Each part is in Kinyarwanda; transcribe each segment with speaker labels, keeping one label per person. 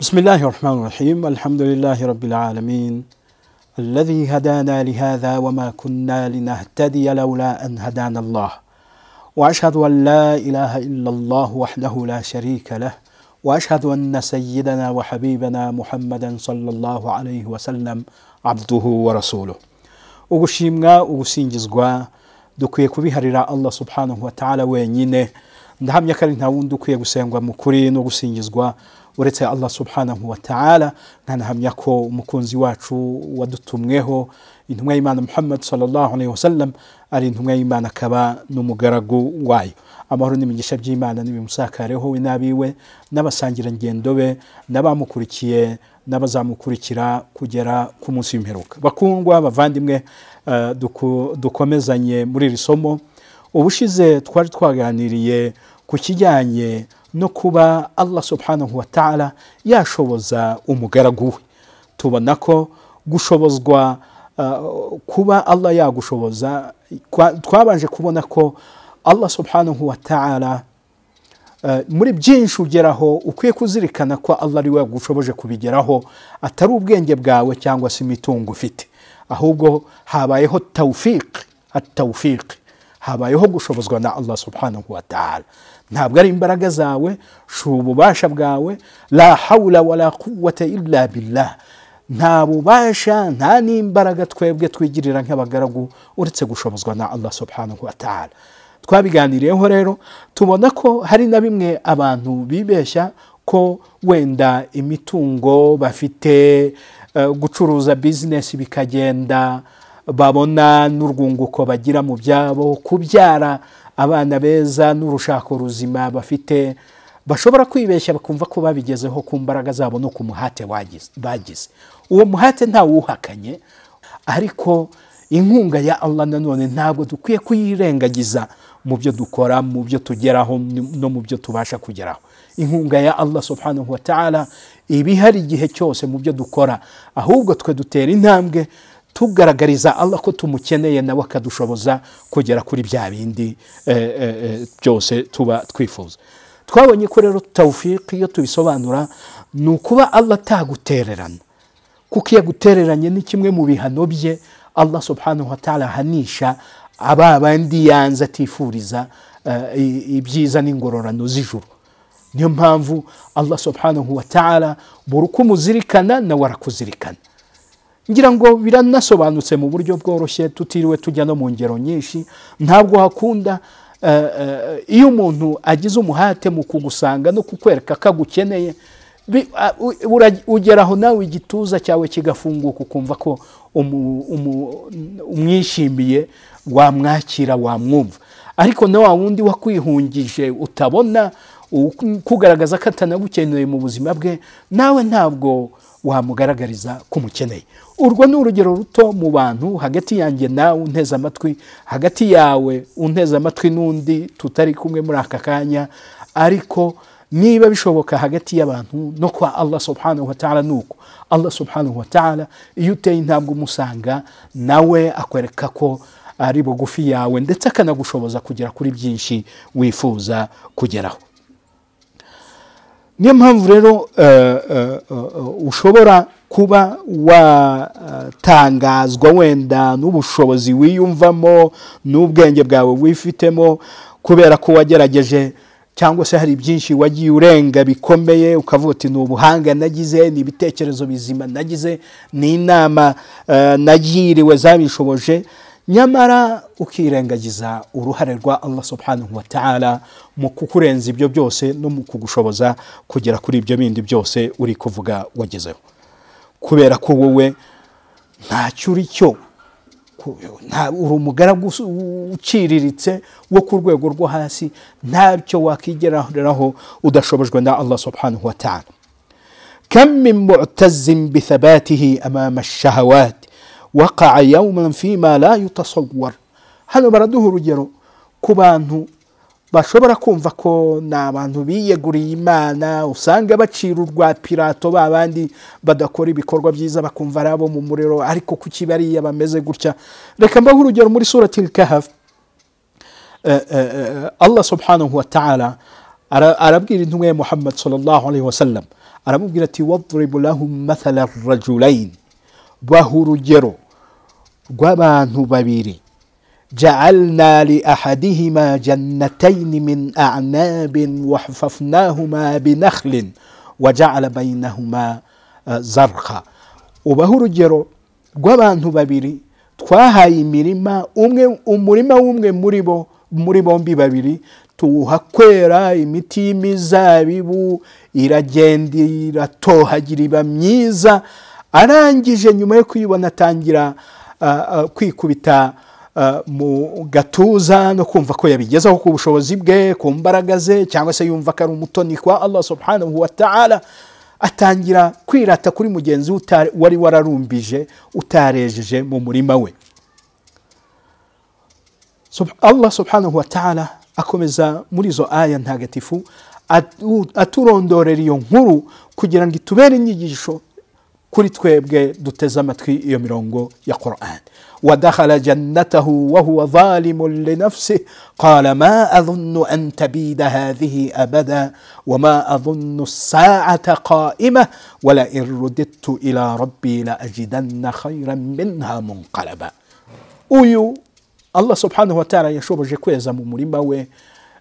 Speaker 1: بسم الله الرحمن الرحيم الحمد لله رب العالمين الذي هدانا لهذا وما كنا لنهتدي لولا أن هدانا الله وأشهد أن لا إله إلا الله وحده لا شريك له وأشهد أن سيدنا وحبيبنا محمدا صلى الله عليه وسلم عبده ورسوله ugushimwa ugusingizwa dukwiye kubiharira allah subhanahu wa ta'ala wenyine ndahamya ko ari nta wundi ukwiye gusengwa mu kuri no gusingizwa uretse allah subhanahu wa ta'ala nkanahamya ko umukunzi wacu wadutumweho intumwa y'imana muhammad sallallahu alaihi wasallam ari intumwa y'imana akaba n'umugaragu wayo amahoro n'imigisha by'imana nibimusakareho we n'abiwe n'abasangirangendo be n'abamukurikiye n'abazamukurikira kugera ku munsi w'imperuka bakundwa bavandimwe eh, duku- dukomezanye muri iri somo ubushize twari twaganiriye ku kijyanye no kuba allah subhanahu wa ta'ala yashoboza umugaragu we tubona ko gushobozwa uh, kuba allah yagushoboza kwa- twabanje kubona ko allah subhanahu wa ta'ala Eh, muri byinshi ugeraho ukwiye kuzirikana ko Allah ari we wagushoboje kubigeraho atari ubwenge bwawe cyangwa se imitungo ufite ahubwo habayeho tawfiq atawfiq habayeho gushobozwa na Allah subhanahu wa ta'ala ntabwo ari imbaraga zawe si ububasha bwawe la hawla wala quwwata illa billah nta bubasha nta n'imbaraga twebwe twigirira nk'abagaragu uretse gushobozwa na Allah subhanahu wa ta'ala twabiganiriyeho rero tubona ko hari na bimwe abantu bibeshya ko wenda imitungo bafite eh, gucuruza bizinesi bikagenda babona n'urwunguko bagira mu byabo kubyara abana beza n'urushako ruzima bafite bashobora kwibeshya bakumva ko babigezeho ku mbaraga zabo no ku muhate wagize- bagize uwo muhate ntawuhakanye ariko inkunga ya allah nanone ntabwo dukwiye kuyirengagiza mu byo dukora mu byo tugeraho no mu byo tubasha kugeraho inkunga ya allah subhanahu wa ta'ala iba ihari igihe cyose mu byo dukora ahubwo twe dutera intambwe tugaragariza allah ko tumukeneye nawe akadushoboza kugera kuri bya bindi eh, eh, eh, byose tuba twifuza twabonye ko rero tawfiki iyo tubisobanura ni ukuba allah atagutererana kuko iyo agutereranye ni kimwe mu bihano bye allah subhanahu wa ta'ala ahanisha aba bandi yanze atifuriza eh, i- ibyiza n'ingororano z'ijuru niyo mpamvu allah subhanahu wa ta'ala buri uko umuzirikana nawe arakuzirikana ngira ngo biranasobanutse mu buryo bworoshye tutiriwe tujya no mu ngero nyinshi ntabwo hakunda eh, eh, iyo umuntu agize umuhate mu kugusanga no kukwereka ko agukeneye bi- a- u- ura- ugeraho nawe igituza cyawe kigafunguka ukumva ko umu- umu- umwishimiye wamwakira wamwumva ariko na wa wundi wakwihungije utabona u- kugaragaza ko atanagukeneye mu buzima bwe nawe ntabwo wamugaragariza ko umukeneye urwo ni urugero ruto mu bantu hagati yanjye nawe unteze amatwi hagati yawe unteze amatwi n'undi tutari kumwe muri aka kanya ariko niba bishoboka hagati y'abantu no kwa allah subhanahu wa ta'ala nuko allah subhanahu wa ta'ala iyo uteye intambwe umusanga nawe akwereka ko ari bugufi yawe ndetse akanagushoboza kugera kuri byinshi wifuza kugeraho niyo mpamvu rero eh, eh, eh, ushobora kuba watangazwa wenda n'ubushobozi wiyumvamo n'ubwenge bwawe wifitemo kubera ko wagerageje cyangwa se hari byinshi wagiye urenga bikomeye ukavuga uti ni ubuhanga nagize ni ibitekerezo bizima nagize ni inama eh, nagiriwe zabishoboje nyamara ukirengagiza uruhare rwa allah subhanahu wa ta'ala mu kukurenza ibyo byose no mu kugushoboza kugera kuri ibyo bindi byose uri kuvuga wagezeho kubera ko wowe ntacyo uri cyo ku- nta- uri umugaragu usu- u- uciriritse wo ku rwego rwo hasi ntacyo wakigeraho udashobojwe na allah subhanahu wa ta'ala كم من معتز بثباته أمام الشهوات وقع يوما فيما لا يتصور hano baraduha urugero ku bantu bashobora kumva ko ni abantu biyeguriye imana usanga bacira urwa pirato ba bandi badakora ibikorwa byiza bakumva ari abo mu muriro ariko kuki bariya bameze gutya reka mbahe urugero muri surati lkahafu eh, eh, eh, Allah subhanahu wa ta'ala ara- arabwira intumwa ya Muhammad sallallahu alaihi wasallam aramubwira ati wadribu lahum mathala rajulain baha urugero rw'abantu babiri jaalna li ahadihima jannataini min anabin wahafafnahuma binakhlin wajaala bainahuma eh, zarqa ubaha urugero rw'abantu babiri twahaye imirima umwe umurima w'umwe muri bo muri bombi babiri tuhakwera imiti y'imizabibu iragenda iratohagira iba myiza arangije nyuma yo kuyibona atangira ah, ah, kwikubita ah, mu gatuza no kumva ko yabigezaho ku bushobozi bwe ku mbaraga ze cyangwa se yumva ko ari umutoni kwa allah subhanahu wa ta'ala atangira kwirata kuri mugenzi we uta- wari wararumbije utarejeje mu murima we Sub- Allah subhanahu wa ta'ala akomeza muri izo aya ntagatifu atu- aturondorera iyo nkuru kugira ngo itubere inyigisho kuri twebwe duteze amatwi iyo mirongo ya Qur'an wadakhala jannatahu wa huwa zalimun li nafsihi qala ma adhunnu an tabida hadhihi abada wa ma adhunnu as-sa'ata qa'imah wa la in rudidtu ila rabbi la ajidanna khayran minha munqalaba uyu allah subhanahu wa ta'ala yashoboje kweza mu murima we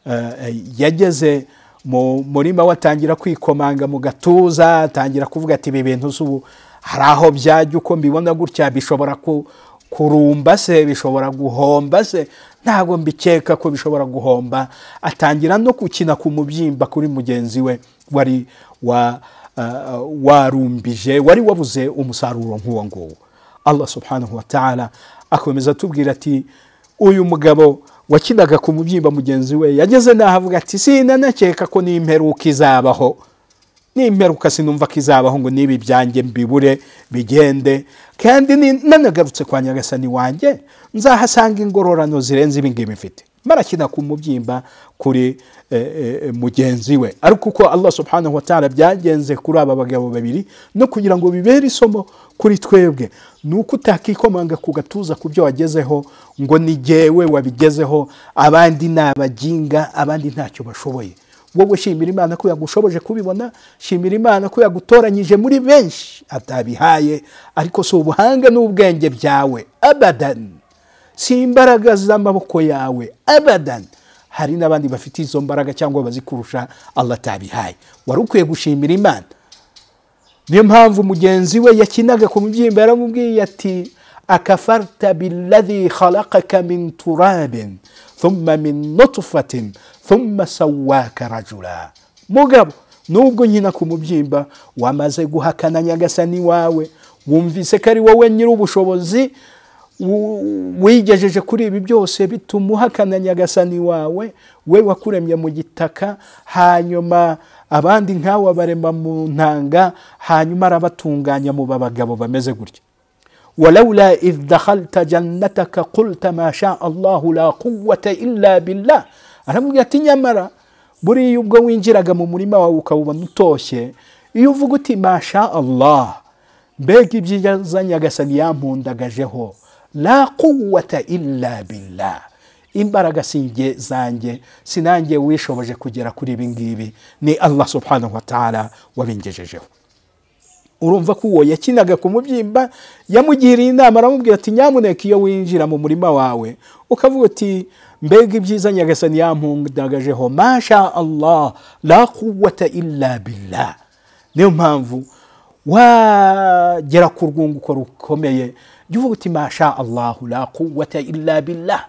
Speaker 1: eh, yageze mu murima we atangira kwikomanga mu gatuza atangira kuvuga ati ibi bintu si ubu hari aho byajya uko mbibona gutya bishobora ku- kurumba se bishobora guhomba se ntabwo mbikeka ko bishobora guhomba atangira no gukina ku mubyimba kuri mugenzi we wari wa, uh, warumbije wari wabuze umusaruro nk'uwo nguwo allah subhanahu wa ta'ala akomeza atubwira ati uyu mugabo wakinaga ku mubyimba mugenzi we yageze n'aho avuga ati sinanakeka ko n'imperuka izabaho n'imperuka sinumva ko izabaho ngo niba ibyanjye mbibure bigende kandi ni- nanagarutse kwa nyagasani wanjye nzahasanga ingororano zirenze ibi ngibi mfite marakina ku mubyimba kuri eh, eh, mugenzi we ariko uko allah subhanahu wa ta'ala byagenze kuri aba bagabo babiri no kugira ngo bibere isomo kuri twebwe ni uko utakikomanga ku gatuza ku byo wagezeho ngo ni jyewe wabigezeho abandi ni abaginga abandi ntacyo bashoboye wowe shimira imana ko yagushoboje kubibona shimira imana ko yagutoranyije muri benshi atabihaye ariko si ubuhanga n'ubwenge byawe abadan si imbaraga z'amaboko yawe abadan hari n'abandi bafite izo mbaraga cyangwa bazikurusha allah atabihaye wari ukwiye gushimira imana niyo mpamvu mugenzi we yakinaga ku mubyimba yaramubwiye ati akafarta billadhi khalaqaka min turabin thumma min nutfatin thumma sawaka rajula mugabo nubwo nkina ku mubyimba wamaze guhakana nyagasani wawe wumvise ko ari wowe nyiri ubushobozi wu- wigejeje kuri ibi byose bituma uhakana nyagasani wawe we wakuremye mu gitaka hanyuma abandi nkawe abarema mu ntanga hanyuma arabatunganya mu babagabo bameze gutya ولولا إذ دخلت جنتك قلت ما شاء الله لا قوة إلا بالله aramubwira ati nyamara buriya ubwo winjiraga mu murima wawe ukawubona utoshye iyo uvuga uti masha allah mbega ibyiza nyagasani yampundagajeho la quwata illa billah imbaraga singe zanjye sinange wishoboje kugera kuri ibi ngibi ni allah subhanahu wa ta'ala wabingejejeho urumva ko uwo yakinaga ku mubyimba yamugiriye inama aramubwira ati nyamuneka iyo winjira mu murima wawe ukavuga uti mbega ibyiza nyagasani yampundagajeho masha allah la quwata illa billah niyo mpamvu wagera ku rwunguko rukomeye jya uvuga uti masha allahu la quwata illa billah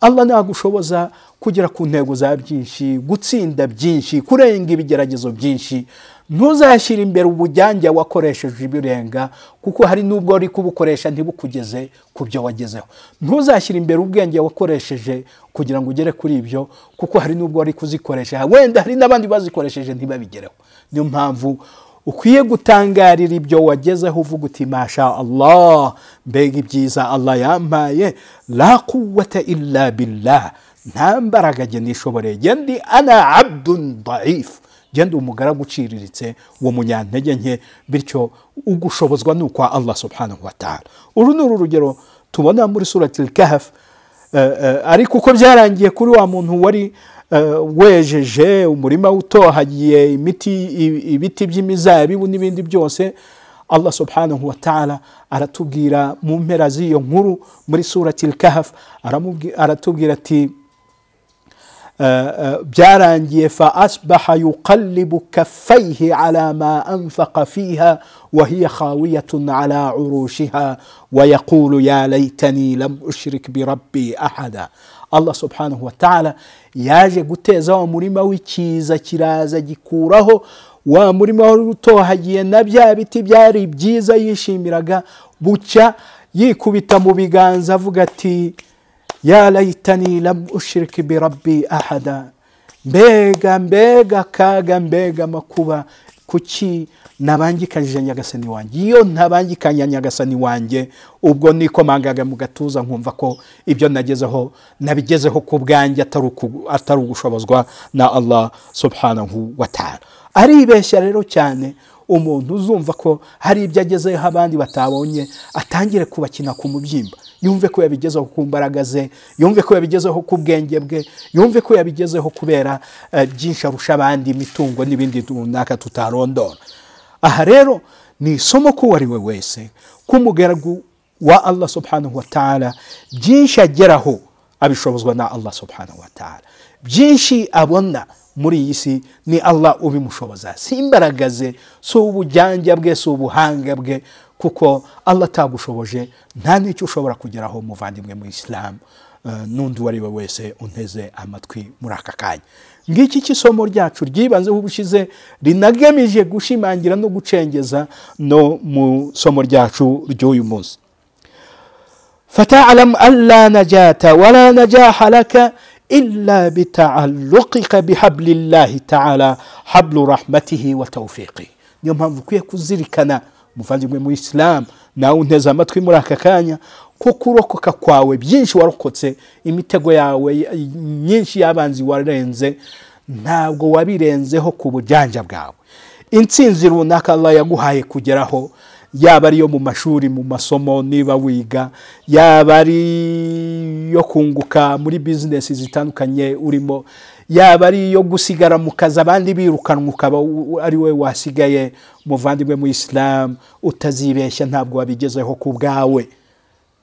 Speaker 1: allah nagushoboza kugera ku ntego za byinshi gutsinda byinshi kurenga ibigeragezo byinshi ntuzashyire imbere ubujyange wakoresheje ibirenga kuko hari n'ubwo uri kubukoresha ntibukugeze ku byo wagezeho ntuzashyire imbere ubwenge wakoresheje kugira ngo ugere kuri ibyo kuko hari n'ubwo uri kuzikoresha wenda hari n'abandi bazikoresheje ntibabigereho niyo mpamvu ukwiye gutangarira ibyo wagezeho uvuga uti masha allah mbega ibyiza allah yampaye la quwata illa billah nta mbaraga jye nishoboreye jye ndi ana abdun daif jye ndi umugaragu uciriritse wo munyantege nke bityo ugushobozwa ni ukwa allah subhanahu wa ta'ala uru ni uru rugero tubona muri surati al kahf Eh, eh, ariko uko byarangiye kuri wa muntu wari eh, wejeje umurima utohagiye imiti i- ibiti by'imizabibu n'ibindi byose allah subhanahu wa taala aratubwira mu mpera z'iyo nkuru muri surati lkahaf aramubwi- aratubwira ati byarangiye fa asbaha yuqallibu kaffaihi ala ma anfaqa fiha wa hiya khawiyatun ala urushiha wa yaqulu ya laitani lam ushrik birabbi ahada allah subhanahu wa taala yaje guteza wa murima w'ikiza kiraza gikuraho wa murima wari utohagiye na bya biti byari byiza yishimiraga bucya yikubita mu biganza avuga ati ya laitani lam ushiriki birabbi ahada mbega mbega kaga mbega makuba kuki ntabangikanyije nyagasani wanjye iyo ntabangikanya nyagasani wanjye ubwo nikomangaga mu gatuza nkumva ko ibyo nagezeho nabigezeho ku bwanjye atari uku- atari ugushobozwa na allah subhanahu wa taala aribeshya rero cyane umuntu uzumva ko hari ibyo agezeho abandi batabonye atangire kubakina ku mubyimba yumve ko yabigezeho ku mbaraga ze yumve ko yabigezeho ku bwenge bwe yumve ko yabigezeho kubera eh, byinshi arusha abandi imitungo n'ibindi runaka tutarondora aha rero ni isomo k'uwo ari we wese k'umugaragu wa allah subhanahu wa taala byinshi ageraho abishobozwa na allah subhanahu wa taala byinshi abona muri iyi si ni allah ubimushoboza si imbaraga ze si ubujyanja bwe si ubuhanga bwe kuko allah atagushoboje nta n'icyo ushobora kugeraho muvandimwe mu isilamu Eh, n'undi uwo ari we wese unteze amatwi muri aka kanya ngiki cy'isomo ryacu ryibanzeho ubushize rinagamije gushimangira no gucengeza no mu somo ryacu ry'uyu munsi فتعلم ألا نجاة ولا نجاح لك إلا بتعلقك بحبل الله تعالى حبل رحمته وتوفيقه niyo mpamvu ukwiye kuzirikana muvandimwe mu isilamu nawe unteze amatwi muri aka kanya ko kurokoka kwawe byinshi warokotse imitego yawe myinshi y'abanzi warenze ntabwo wabirenzeho ku bujanja bwawe intsinzi runaka allah yaguhaye kugeraho yaba ari iyo mu mashuri mu masomo niba wiga yaba ari iyo kunguka muri bizinesi zitandukanye urimo yaba ari iyo gusigara mu kazi abandi birukanwa ukaba u- ari we wasigaye muvandimwe mu isilamu utazibeshya ntabwo wabigezeho ku bwawe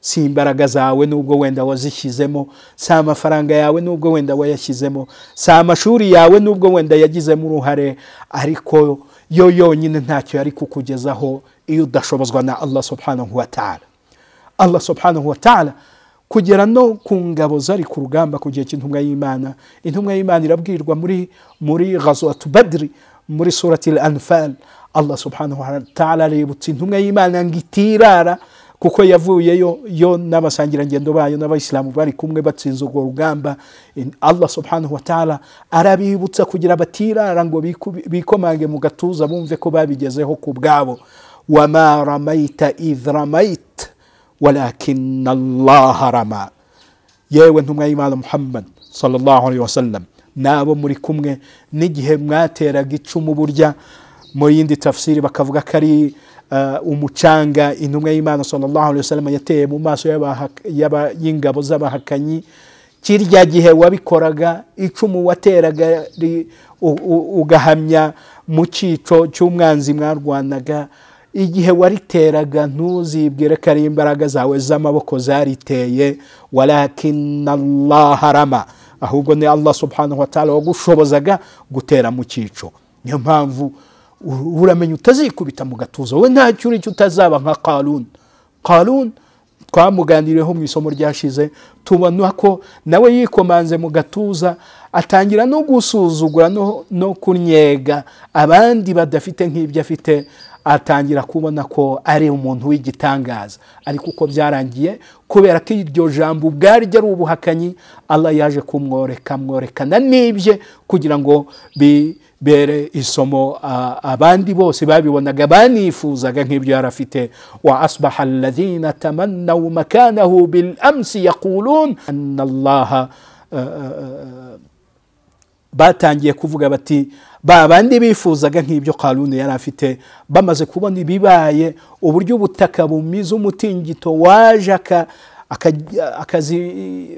Speaker 1: si imbaraga zawe nubwo wenda wazishyizemo si amafaranga yawe nubwo wenda wayashyizemo si amashuri yawe nubwo wenda yagizemo uruhare ariko yo yonyine ntacyo yari kukugezaho iyo udashobozwa na allah subhanahu wa taala allah subhanahu wa taala kugera no ku ngabo zari ku rugamba ku gihe cy'intumwa y'imana intumwa y'imana irabwirwa muri muri ghazwatu badiri muri surati al anfal allah subhanahu wa taala aributsa intumwa y'imana ngo itirara kuko yavuyeyo yo n'abasangirangendo bayo n'abayisilamu bari kumwe batsinze urwo rugamba In- allah subhanahu wa taala arabibutsa kugira batirara ngo biku- bikomange mu gatuza bumve ko babigezeho ku bwabo wama ramaita idh ramaita walakina allaha rama yewe ntumwa y'imana muhammad sallallahu alaihi wasallam nabo muri kumwe n'igihe mwateraga icumu burya mu yindi tafsiri bakavuga ko ari eh, umucanga intumwa y'imana sallallahu alaihi wasallam yateye mu maso y'abaha- y'aba- y'ingabo z'abahakanyi kirya gihe wabikoraga icumu wateraga ri- u- u- ugahamya mu cyico cy'umwanzi mwarwanaga igihe wariteraga ntuzibwire ko ari imbaraga zawe z'amaboko zariteye walakina allaha rama ahubwo ni allah subhanahu wa taala wagushobozaga gutera mu cyico niyo mpamvu u- uramenya utazikubita mu gatuza wowe ntacyo uri cyo utazaba nka karun karun twamuganiriyeho mu isomo ryashize tubona ko nawe yikomanze mu gatuza atangira no gusuzugura no, no kunyega abandi badafite nk'ibyo afite atangira kubona ko ari umuntu w'igitangaza ariko uko byarangiye kubera ko iryo jambo ubwaryo ari ubuhakanyi allah yaje kumworeka amworekana n'ibye kugira ngo bibere isomo a- abandi bose babibonaga banifuzaga nk'ibyo yari afite wa asbaha alladhina tamannau makanahu bil amsi yaqulun anna allaha batangiye kuvuga bati ba bandi bifuzaga nk'ibyo karuni yari afite bamaze kubona ibibaye uburyo ubutaka bumize umutingito waje aka- akazi- akazi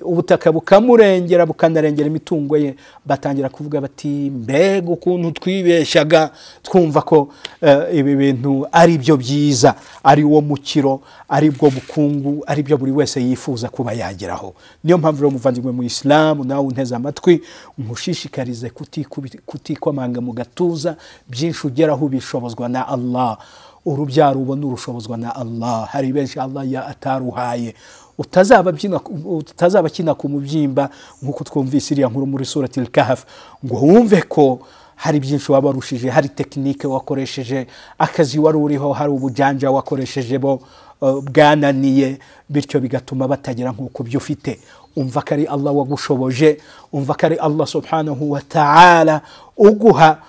Speaker 1: ubutaka bukamurengera bukanarengera imitungo ye batangira kuvuga bati mbega ukuntu twibeshyaga twumva ko eh, ibi bintu ari byo byiza ari wo mukiro ari bwo bukungu ari byo buri wese yifuza kuba yageraho niyo mpamvu rero muvandimwe mu isilamu nawe unteze amatwi nkushishikarize kutikubi- kutikomanga mu gatuza byinshi ugeraho bishobozwa na allah urubyaro ubona urushobozwa na allah hari benshi allah ya ataruhaye utazaba abyina- utazaba akina ku mubyimba nk'uko twumvise iriya nkuru muri surati kahafu ngo wumve ko hari byinshi wabarushije hari tekinike wakoresheje akazi wari uriho hari ubujanja wakoresheje bo eh, bwananiye bityo bigatuma batagera nk'uko byo ufite umva ko ari allah wagushoboje umva ko ari allah subhanahu wa ta'ala uguha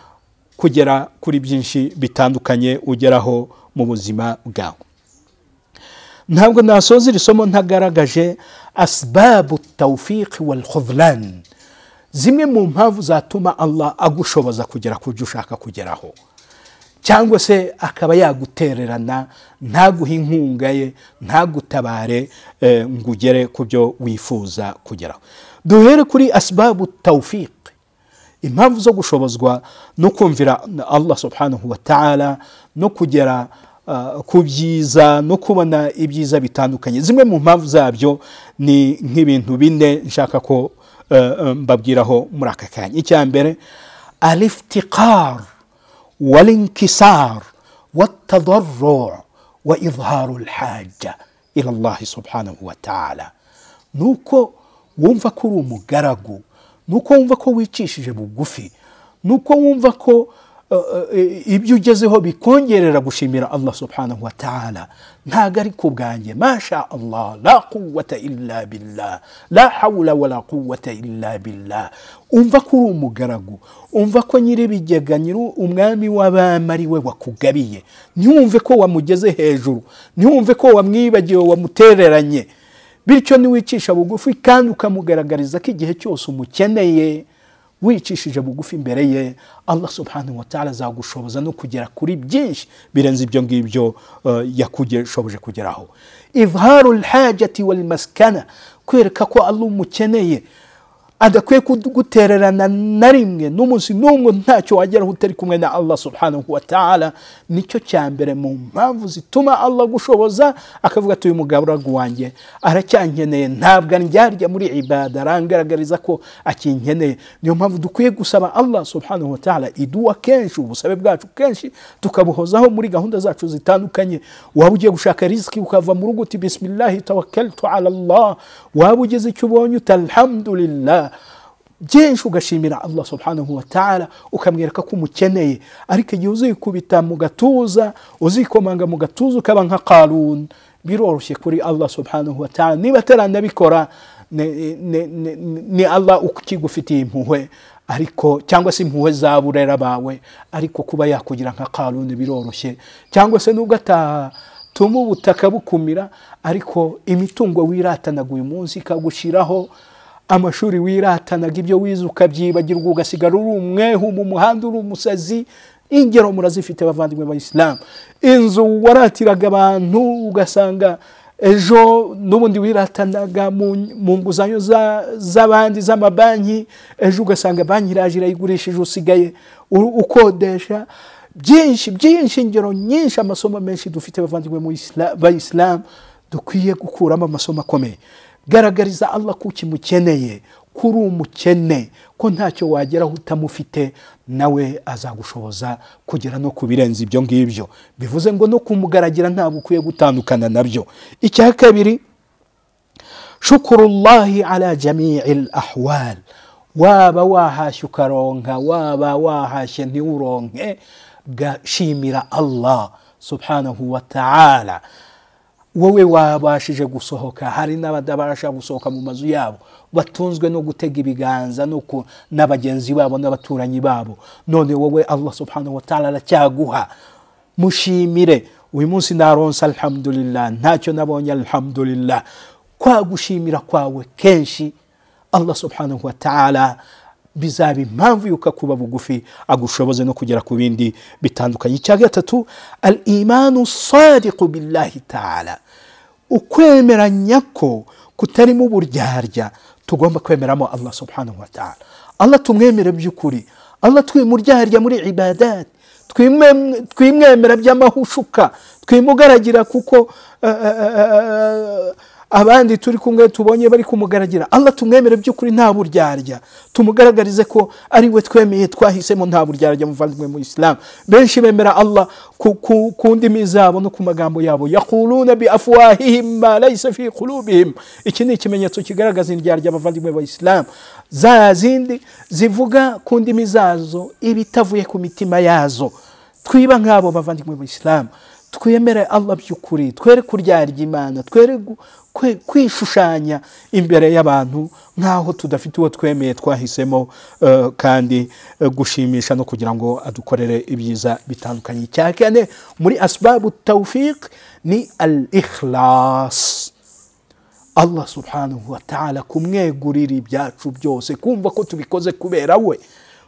Speaker 1: kugera kuri byinshi bitandukanye ugeraho mu buzima bwawe ntabwo nasoza iri somo ntagaragaje asibabu tawufiki wal khudlan zimwe mu mpamvu zatuma allah agushoboza kugera ku byo ushaka kugeraho cyangwa se akaba yagutererana ntaguhe inkunga ye ntagutabare eh, ngo ugere ku byo wifuza kugeraho duhere kuri asibabu tawufiki impamvu zo gushobozwa no kumvira allah subhanahu wa ta'ala no kugera uh, ku byiza no kubona ibyiza bitandukanye zimwe mu mpamvu zabyo ni nk'ibintu bine nshaka ko uh, uh, mbabwiraho muri aka kanya icya mbere aliftiqar walinkisar watadarru wa idharu lhaja ila llahi subhanahu wa ta'ala ni uko wumva ko uri umugaragu ni uko wumva ko wicishije bugufi ni uko wumva ko eh, eh, ibyo ugezeho bikongerera gushimira allah subhanahu wa ta'ala ntago ari ku bwanjye masha allah la quwata illa billah la hawla wala quwata illa billah umva ko uri umugaragu umva ko nyir'ibigega nyiri umwami w'abami ari we wakugabiye ntiwumve ko wamugeze hejuru ntiwumve ko wamwibagiwe wamutereranye bityo niwicisha bugufi kandi ukamugaragariza ko igihe cyose umukeneye wicishije bugufi imbere ye allah subhanahu wa ta'ala azagushoboza no kugera kuri byinshi birenze ibyo ngibyo eh, yakugeshoboje kugeraho idharu lhajati walmaskana kwereka ko allah umukeneye adakwiye kugutererana na rimwe n'umunsi n'umwe ntacyo wageraho utari kumwe na allah subhanahu wa ta'ala nicyo cya mbere mu mpamvu zituma allah agushoboza akavuga ati uyu mugaragu wanjye aracyankeneye ntabwo andyarya muri ibada arangaragariza ko akinkeneye niyo mpamvu dukwiye gusaba allah subhanahu wa ta'ala iduwa kenshi ubusabe bwacu kenshi tukabuhozaho muri gahunda zacu zitandukanye waba ugiye gushaka riziki ukava mu rugo uti bisimilahi tawakaltu ala allah waba ugeze icyo ubonye uti alhamdulillah byinshi ugashimira allah subhanahu wa ta'ala ukamwereka ko umukeneye ariko igihe uzikubita mu gatuza uzikomanga mu gatuza ukaba nka karun biroroshye kuri allah subhanahu wa ta'ala niba ataranabikora ni, ni, ni, ni allah ukigufitiye impuhwe ariko cyangwa se impuhwe za burera bawe ariko kuba yakugira nka karun biroroshye cyangwa se nubwo ataha tuma ubutaka bukumira ariko imitungo wiratanaga uyu munsi ikagushyiraho amashuri wiratanaga ibyo wize ukabyibagirwa ugasigara uri umwehu mu muhanda uri umusazi ingero murazifite bavandimwe b'abayisilamu inzu waratiraga abantu ugasanga ejo n'ubundi wiratanaga mu mu nguzanyo za- z'abandi z'amabanki ejo ugasanga banki iraje irayigurishije usigaye u- ukodesha byinshi byinshi ingero nyinshi amasomo menshi dufite bavandimwe mu Isla- bayisilamu dukwiye gukuramo amasomo akomeye garagariza allah ko ukimukeneye ko uri umukene ko ntacyo wageraho utamufite nawe azagushoboza kugera no ku birenze ibyo ngibyo bivuze ngo no kumugaragira ntabwo ukwiye gutandukana nabyo icya kabiri shukuru llahi ala jamii lahwal waba wahashye ukaronka waba wahashye ntiwuronke gashimira allah subhanahu wa ta'ala wowe wabashije gusohoka hari n'abadabasha gusohoka mu mazu yabo batunzwe no gutega ibiganza no ku- na bagenzi babo n'abaturanyi babo none wowe allah subhanahu wa ta'ala aracyaguha mushimire uyu munsi naronse alhamdulillah ntacyo nabonye alhamdulillah kwagushimira kwawe kenshi allah subhanahu wa ta'ala bizaba impamvu yuko akuba bugufi agushoboze no kugera ku bindi bitandukanye icya gatatu al imanu sadiqu billahi ta'ala ukwemeranya ko kutarimo uburyarya tugomba kwemeramo allah subhanahu wa ta'ala allah tumwemere by'ukuri allah twimuryarya muri ibadati twimwe- twimwemera by'amahushuka twimugaragira kuko eh, eh, eh, abandi turi kumwe tubonye bari kumugaragira allah tumwemere by'ukuri nta buryarya tumugaragarize ko ari we twemeye twahisemo nta buryarya muvandimwe mu isilamu benshi bemera allah ku, ku, ku ndimi zabo no ku magambo yabo yakuluna bi afwahihim ma laisa fi qulubihim iki ni ikimenyetso kigaragaza indyarya abavandimwe ba isilamu za zindi zivuga ku ndimi zazo ibitavuye ku mitima yazo twiba nk'abo bavandimwe ba isilamu twemere allah by'ukuri twere kuryarya imana twere gu- kwe- kwishushanya imbere y'abantu nk'aho tudafite uwo twemeye twahisemo eh, kandi eh, gushimisha no kugira ngo adukorere ibyiza bitandukanye icya kane muri asibabu tawfik ni al ikhlas allah subhanahu wa ta'ala kumwegurira ibyacu byose kumva ko tubikoze kubera we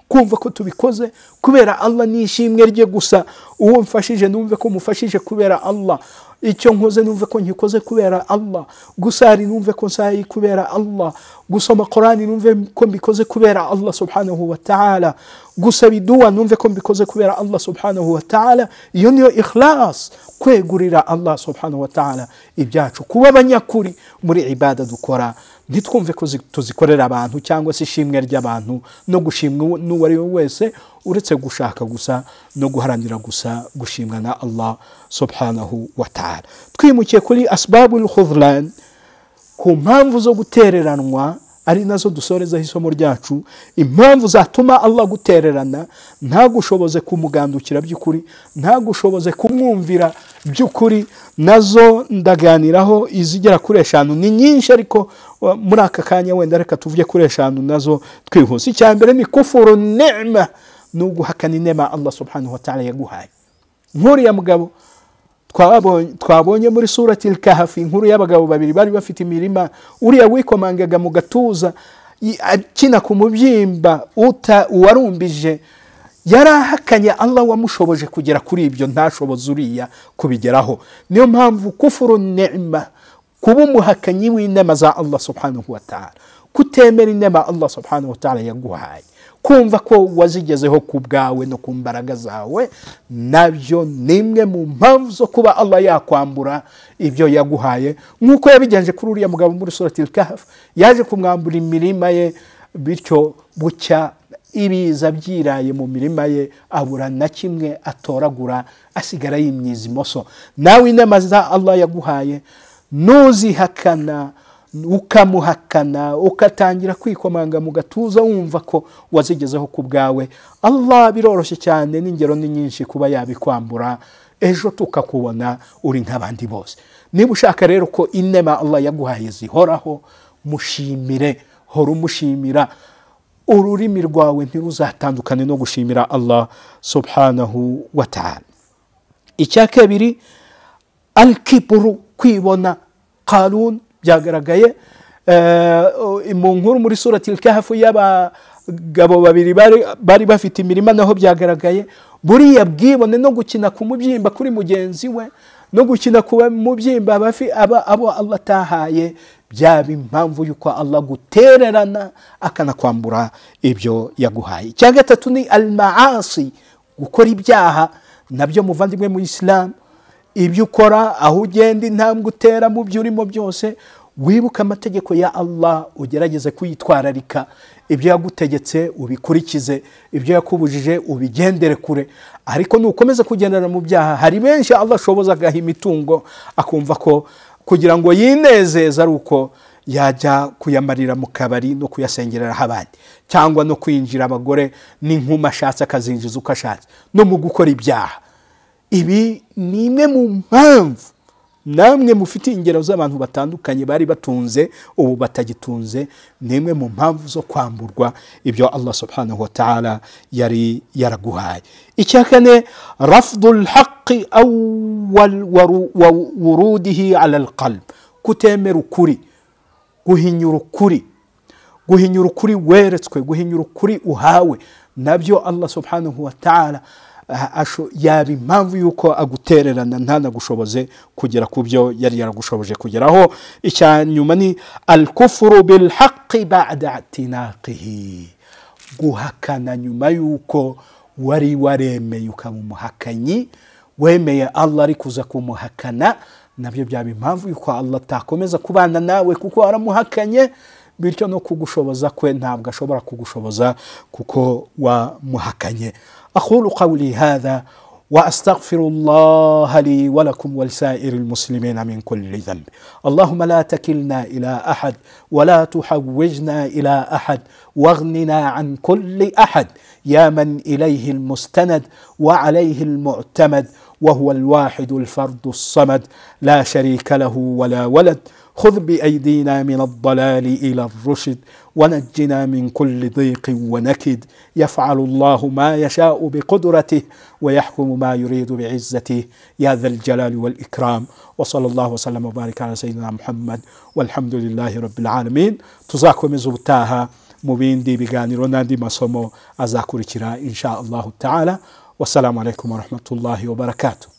Speaker 1: kumva ko tubikoze kubera allah ni ishimwe rye gusa uwo mfashije numve ko mufashije kubera allah icyo nkoze numve ko nkikoze kubera allah gusari numve ko nsayi kubera allah gusoma korani numve ko mbikoze kubera allah subhanahu wa ta'ala gusaba iduwa numve ko mbikoze kubera allah subhanahu wa ta'ala iyo niyo ikhlas kwegurira allah subhanahu wa ta'ala ibyacu kuba abanyakuri muri ibada dukora ntitwumve ko zi- tuzikorera abantu cyangwa se ishimwe ry'abantu no gushimwa n'uwo ari we wese uretse gushaka gusa no guharanira gusa gushimwa na allah subhanahu wa ta'ala twimukiye kuri asibabu l'khudlan ku mpamvu zo gutereranwa ari nazo dusorezaho isomo ryacu impamvu zatuma allah gutererana ntagushoboze kumugandukira by'ukuri ntagushoboze kumwumvira by'ukuri nazo ndaganiraho izigera kuri eshanu ni nyinshi ariko wa- muri aka kanya wenda reka tuvuge kuri eshanu nazo twihuse icya mbere ni kufuru nema ni uguhakana inema allah subhanahu wa ta'ala yaguhaye nk'uriya mugabo twabonye twabonye muri surati kahafi inkuru y'abagabo babiri bari bafite imirima uriya wikomangaga mu gatuza i- akina ku mubyimba uta uwarumbije yari ahakanye allah wamushoboje kugera kuri ibyo ntashoboze uriya kubigeraho niyo mpamvu kufuru nema kuba umuhakanyi w'inema za allah subhanahu wa ta'ala kutemera inema allah subhanahu wa ta'ala yaguhaye kumva ko wazigezeho ku bwawe no ku mbaraga zawe nabyo ni imwe mu mpamvu zo kuba allah yakwambura ibyo yaguhaye nk'uko yabigenje kuri uriya mugabo muri surati kahafu yaje kumwambura imirima ye bityo bucya ibiza byiraye mu mirima ye abura na kimwe atoragura asigara yimyiza imoso nawe inama za allah yaguhaye ntuzihakana ukamuhakana ugatangira kwikomanga mu gatuza wumva ko wazigezeho ku bwawe allah biroroshye cyane n'ingero ni nyinshi kuba yabikwambura ejo tukakubona uri nk'abandi bose niba ushaka rero ko inema allah yaguhaye zihoraho mushimire hora umushimira ururimi rwawe ntiruzatandukane no gushimira allah subhanahu wa ta'ala icya kabiri alkiburu kwibona karun byagaragaye eh, mu nkuru muri surati kahafu y'abagabo babiri bari- bari bafite imirima naho byagaragaye buriya bwibone no gukina ku mubyimba kuri mugenzi we no gukina ku mubyimba bafi- aba- abo allah atahaye byaba impamvu y'uko allah gutererana akanakwambura ibyo yaguhaye icya gatatu ni almaasi gukora ibyaha nabyo muvandimwe mu isilamu ibyo ukora aho ugenda intambwe utera mu byo urimo byose wibuke amategeko ya allah ugerageze kuyitwararika ibyo yagutegetse ubikurikize ibyo yakubujije ubigendere kure ariko nukomeza kugendana mu byaha hari benshi allah ashoboza agaha imitungo akumva ko kugira ngo yinezeze ari uko yajya kuyamarira mu kabari no kuyasengereraho abandi cyangwa no kwinjira abagore n'inkumi ashatse akazinjiza uko ashatse no mu gukora ibyaha ibi ni imwe mu mpamvu namwe mufite ingero z'abantu batandukanye bari batunze ubu batagitunze ni imwe mu mpamvu zo kwamburwa ibyo allah subhanahu wa ta'ala yari yaraguhaye icya kane rafdu lhaqi awal waru- wa wurudihi ala alqalb kutemera ukuri guhinyura ukuri guhinyura ukuri weretswe guhinyura ukuri uhawe nabyo allah subhanahu wa ta'ala aha- asho- yaba impamvu y'uko agutererana ntanagushoboze kugera ku byo yari yaragushoboje kugeraho icya nyuma ni alkufuru bilhaqi bada tinaqihi guhakana nyuma y'uko wari waremeye ukaba umuhakanyi wemeye allah ari kuza kumuhakana nabyo byaba impamvu y'uko allah atakomeza kubana nawe kuko waramuhakanye bityo no kugushoboza kwe ntabwo ashobora kugushoboza kuko wamuhakanye aqulu qawli hadha واستغفر الله لي ولكم ولسائر المسلمين من كل ذنب اللهم لا تكلنا الى احد ولا تحوجنا الى احد واغننا عن كل احد يا من اليه المستند وعليه المعتمد وهو الواحد الفرد الصمد لا شريك له ولا ولد خذ بايدينا من الضلال الى الرشد ونجنا من كل ضيق ونكد يفعل الله ما يشاء بقدرته ويحكم ما يريد بعزته يا ذا الجلال والاكرام وصلى الله وسلم وبارك على سيدنا محمد والحمد لله رب العالمين tuzakomeza ubutaha mu bindi biganiro n'andi masomo azakurikira insha allahu taala wassalamu alaikum warahmatullahi wabarakatuh